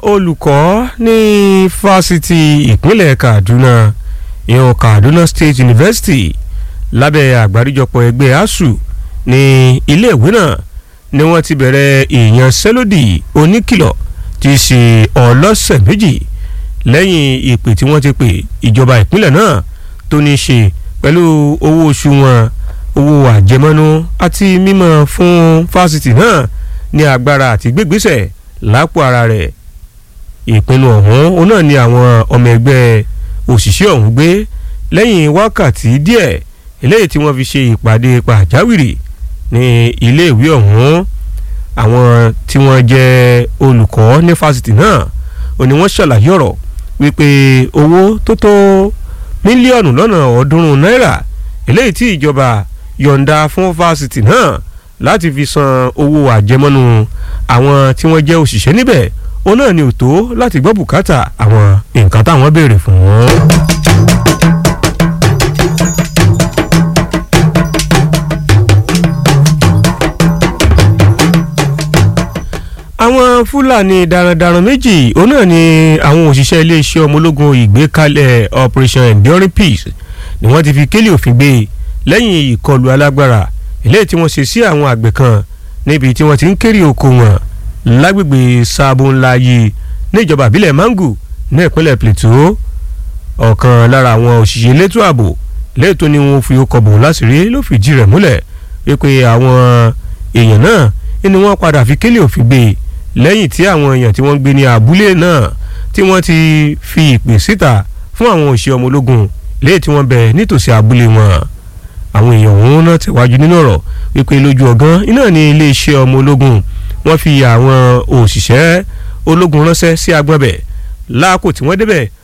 olùkọ́ ní fásitì ìpínlẹ̀ Kaduna ìhàn Kaduna State University lábẹ́ àgbáríjọpọ̀ ẹgbẹ́ ASUU ní iléèwé náà ni wọ́n ti bẹ̀rẹ̀ ìyanṣẹ́lódì oníkìlọ̀ tí í ṣe ọlọ́sẹ̀ méjì lẹ́yìn ìpè tí wọ́n ti pè ìjọba ìpínlẹ̀ náà tó ní í ṣe pẹ̀lú owó oṣù wọn owó àjẹmọ́nú àti mímọ́ fún fásitì náà ní agbára àti gbégbésẹ̀ lápò ara rẹ̀ ìpinnu ọ̀hún òun náà ni àwọn ọmọ ẹgbẹ́ òṣìṣẹ́ ọ̀hún gbé lẹ́yìn wákàtí díẹ̀ eléyìí tí wọ́n fi ṣe ìpàdé pàjáwìrì ní iléèwé ọ̀hún àwọn tí wọ́n jẹ́ olùkọ́ ní fásitì náà ó ní wọ́n ṣàlàyé ọ̀rọ̀ wípé owó tó tó mílíọ̀nù lọ́nà ọ̀ọ́dúnrún náírà eléyìí tí ìjọba yọ̀ǹda fún fásitì náà láti fi san owó àjẹmọ́nú àwọn tí wọ́n jẹ́ òṣìṣẹ́ níbẹ̀ ó náà ni ò tó láti gbọ́ bùkátà àwọn nǹkan táwọn béèrè fún wọn. àwọn fúlàní darandaran méjì òun náà ni àwọn òṣìṣẹ́ iléeṣẹ́ ọmọ ológun ìgbékalẹ̀ operation enduring peace ni wọ́n ti fi kélé òfin gbé lẹ́yìn ìkọlù alágbára eléyìí tí wọ́n ṣe sí àwọn àgbẹ̀ kan níbi tí wọ́n ti ń kéré oko wọn lágbègbè sáàbò ńlá yìí níjọba ìbílẹ̀ mangu ní ìpínlẹ̀ plateau ọ̀kan lára àwọn òṣìṣẹ́ elétò ààbò lẹ́yìn tó ní wọn fi ọkọ̀ bò láṣìírí ló fìdí rẹ̀ múlẹ̀ wípé àwọn èèyàn náà ni wọ́n padà fi kélé òfin gbé lẹ́yìn tí àwọn èèyàn tí wọ́n gbé ní abúlé náà tí wọ́n ti fi ìpè síta fún àwọn òṣìṣẹ́ ọmọ ológun lẹ́yìn tí wọ́n bẹ̀ nítòsí abúlé wọn àwọn èèyàn òun náà tẹ̀wájú nínú ọ̀rọ̀ wípé lójú ọ̀gán iná ní iléeṣẹ́ ọmọ ológun wọ́n fi àwọn òṣìṣẹ́ ológun ránṣẹ́ sí agbọ́nbẹ̀ láàkó tí wọ́n débẹ̀